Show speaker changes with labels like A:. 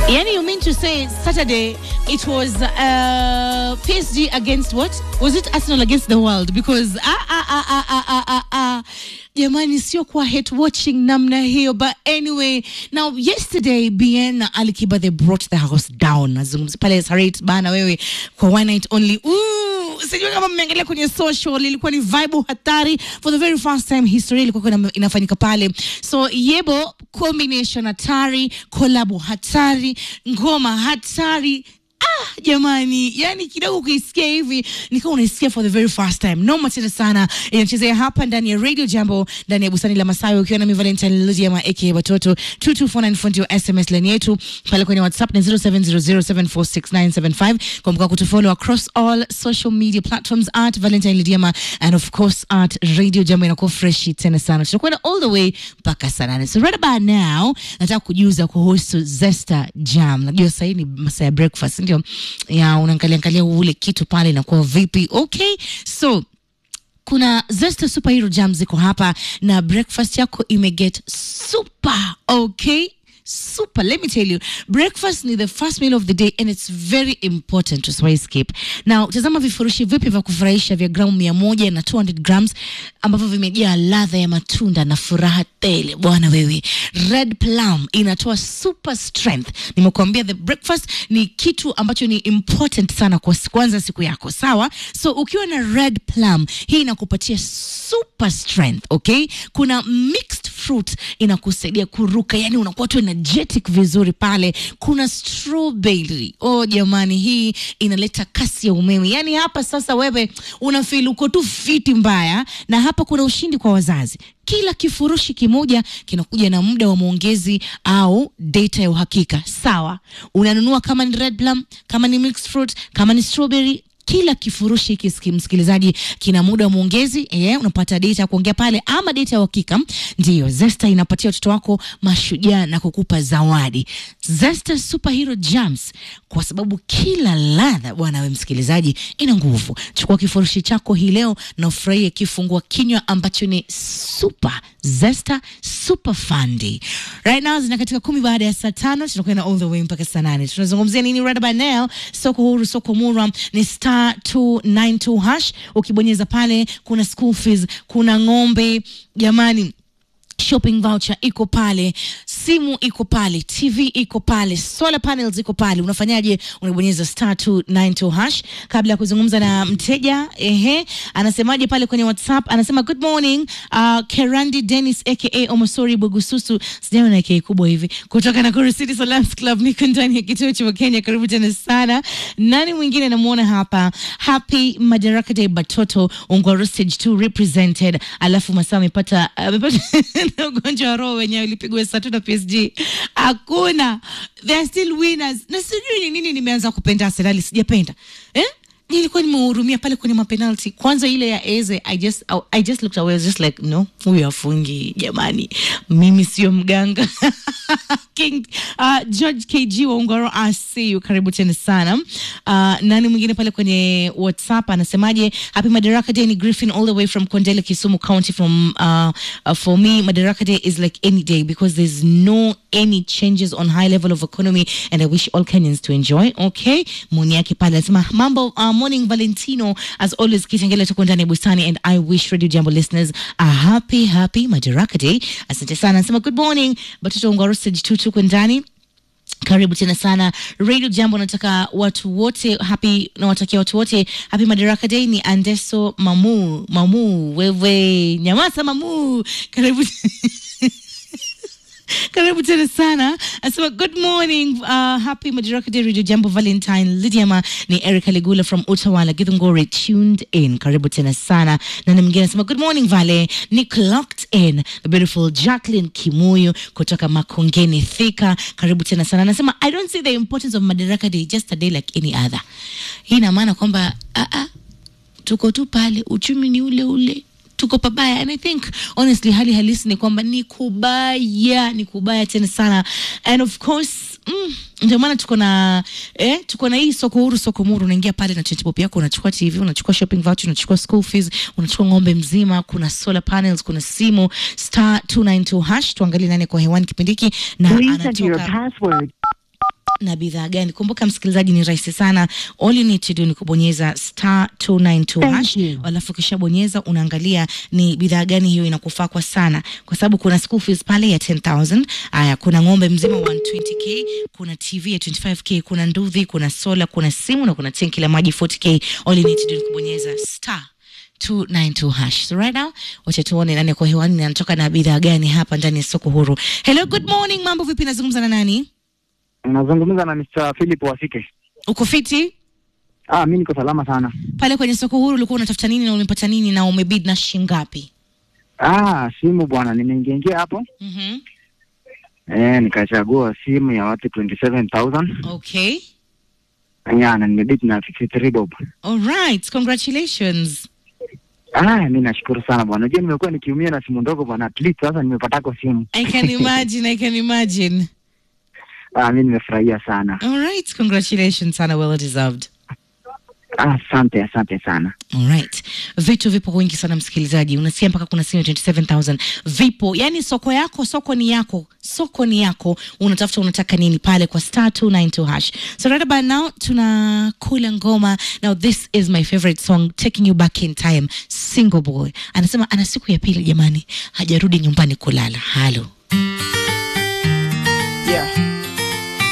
A: Yani you mean to say Saturday it was uh, PSG against what? Was it Arsenal against the world? Because ah ah ah ah ah ah ah ah jamani, sio kwa hate watching namna hiyo. But anyway, now yesterday Bien na Ali Kiba they brought the house down. Nazungumzia pale Sarit bana, wewe kwa one night only. Ooh, sijui kama mmeangalia kwenye social, ilikuwa ni vibe hatari for the very first time history ilikuwa ina- inafanyika pale. So Yebo combination hatari, kolabo hatari, ngoma hatari Ah, jamani, yani kidogo ukisikia hivi nikawa unaisikia for the very first time. Noma tena sana inachezea hapa ndani ya Radio Jambo ndani ya bustani la Masawi ukiwa nami Valentine Ludiama aka Watoto 22494 ndio SMS line yetu pale kwenye WhatsApp ni 0700746975. Kumbuka kutufollow across all social media platforms at Valentine Ludiama and of course at Radio Jambo inakuwa fresh tena sana. Tutakwenda all the way mpaka saa nane. So right about now nataka kujuza kuhusu Zesta Jam. Najua sasa hii ni masaa ya breakfast ndio ya unaangalia angalia ule kitu pale inakuwa vipi. Okay, so kuna Zesta Superhero Jam ziko hapa na breakfast yako imeget super okay super let me tell you breakfast ni the first meal of the day and it's very important to swai skip now tazama vifurushi vipi vya kufurahisha vya gramu mia moja na 200 grams ambavyo vimejaa ladha ya matunda na furaha tele bwana wewe red plum inatoa super strength nimekuambia the breakfast ni kitu ambacho ni important sana kwa kuanza siku yako sawa so ukiwa na red plum hii inakupatia super strength okay kuna mixed fruit inakusaidia kuruka yani unakuwa tu energetic vizuri pale kuna strawberry oh jamani hii inaleta kasi ya umeme yani hapa sasa wewe unafeel uko tu fiti mbaya na hapa kuna ushindi kwa wazazi kila kifurushi kimoja kinakuja na muda wa maongezi au data ya uhakika sawa unanunua kama ni red plum kama ni mixed fruit kama ni strawberry kila kifurushi hiki siki- msikilizaji kina muda wa mwongezi eh, unapata data ya kuongea pale ama data ya uhakika ndiyo zesta inapatia watoto wako mashujaa na kukupa zawadi zesta superhero jams kwa sababu kila ladha bwana we msikilizaji ina nguvu chukua kifurushi chako hii leo na ufurahie kifungua kinywa ambacho ni super zesta super fandi right now zina katika kumi baada ya saa tano tunakwenda all the way mpaka saa nane tunazungumzia nini right about now soko huru soko mura ni star 292 hash ukibonyeza pale kuna school fees kuna ng'ombe jamani shopping voucher iko pale simu iko pale tv iko pale solar panels iko pale unafanyaje unabonyeza star 292 hash kabla ya kuzungumza na mteja ehe anasemaje pale kwenye whatsapp anasema good morning uh, kerandi dennis aka omosori bogususu sijaona na aka kubwa hivi kutoka nakuru city salams club niko ndani ya kituo cha kenya karibu tena sana nani mwingine namuona hapa happy madaraka day batoto ungwaro stage 2 represented alafu masaa amepata amepata na ugonjwa wa roho wenyewe ulipigwa saa tatu na PSG. Hakuna, they are still winners. Na sijui ni nini nimeanza kupenda Arsenal, sijapenda eh? nilikuwa nimehurumia pale kwenye mapenalty kwanza ile ya eze I just, I just looked away I was just like no huyu afungi jamani mimi sio mganga King, uh, George KG wa Ungaro I see you karibu tena sana uh, nani mwingine pale kwenye whatsapp anasemaje happy madaraka day ni griffin all the way from kondele kisumu county from uh, uh, for me madaraka day is like any day because there's no any changes on high level of economy and i wish all kenyans to enjoy okay moni yake pale anasema mambo uh, morning valentino as always kitengele tuko ndani ya bustani and i wish radio jambo listeners a happy happy madaraka day asante sana anasema good morning batoto ungaro stage 2 tuko ndani karibu tena sana radio jambo nataka watu wote happy nawatakia watu wote happy madaraka day ni andeso mamu mamu wewe nyamasa mamu karibu karibu tena sana asema good morning uh, happy madaraka day radio jambo valentine lidiama ni erica legula from utawala githungore tuned in karibu tena sana na na mwingine anasema good morning vale ni clocked in the beautiful jacqueline kimuyu kutoka makongeni thika karibu tena sana anasema i don't see the importance of madaraka day just a day like any other hii ina maana kwamba ah, ah, tuko tu pale uchumi ni ule ule tuko pabaya and i think honestly hali halisi ni kwamba ni kubaya ni kubaya tena sana and of course mm, ndio maana tuko na eh, tuko na hii soko huru soko muru unaingia pale na chatbop yako unachukua tv unachukua shopping voucher unachukua school fees unachukua ng'ombe mzima kuna solar panels kuna simu star 292 hash tuangalie nani kwa hewani kipindi hiki na
B: Please enter your
A: anatoka
B: password.
A: na bidhaa gani kumbuka msikilizaji ni rahisi sana all you need to do ni kubonyeza star 292
B: Thank
A: hash
B: you.
A: alafu ukishabonyeza unaangalia ni bidhaa gani hiyo inakufaa kwa sana kwa sababu kuna school fees pale ya 10000 aya kuna ng'ombe mzima 120k kuna tv ya 25k kuna nduthi kuna sola kuna simu na kuna tenki la maji 40k all you need to do ni kubonyeza star 292 hash. So right now, wacha tuone nani kwa hewani na anatoka na bidhaa gani hapa ndani ya soko huru. Hello, good morning. Mambo vipi? Nazungumza na nani?
C: Nazungumza na Mr. Philip Wasike.
A: Uko fiti?
C: Ah, mi niko salama sana.
A: Pale kwenye soko huru ulikuwa unatafuta nini na umepata nini na umebid na shingapi?
C: Ah, simu bwana, nimeingiaingia hapo
A: Mhm.
C: eh, nikachagua simu ya watu 27000
A: Okay.
C: ya na nimebit na 53 bob.
A: All right. Congratulations.
C: Ah, mi nashukuru sana bwana. Unajua nimekuwa nikiumia na simu ndogo bwana, at least sasa nimepatako simu.
A: I can imagine. I can imagine.
C: Ah, mi nimefurahia sana.
A: All right. Congratulations sana. Well deserved.
C: Ah, asante asante sana.
A: Alright. Vitu vipo wingi sana msikilizaji, unasikia mpaka kuna simu ya 27000 vipo, yani soko yako, soko ni yako, soko ni yako, unatafuta unataka nini pale kwa star 292 hash. So right about now tunakula ngoma. Now this is my favorite song taking you back in time. Single boy anasema ana siku ya pili jamani, hajarudi nyumbani kulala. Halo.
D: Yeah.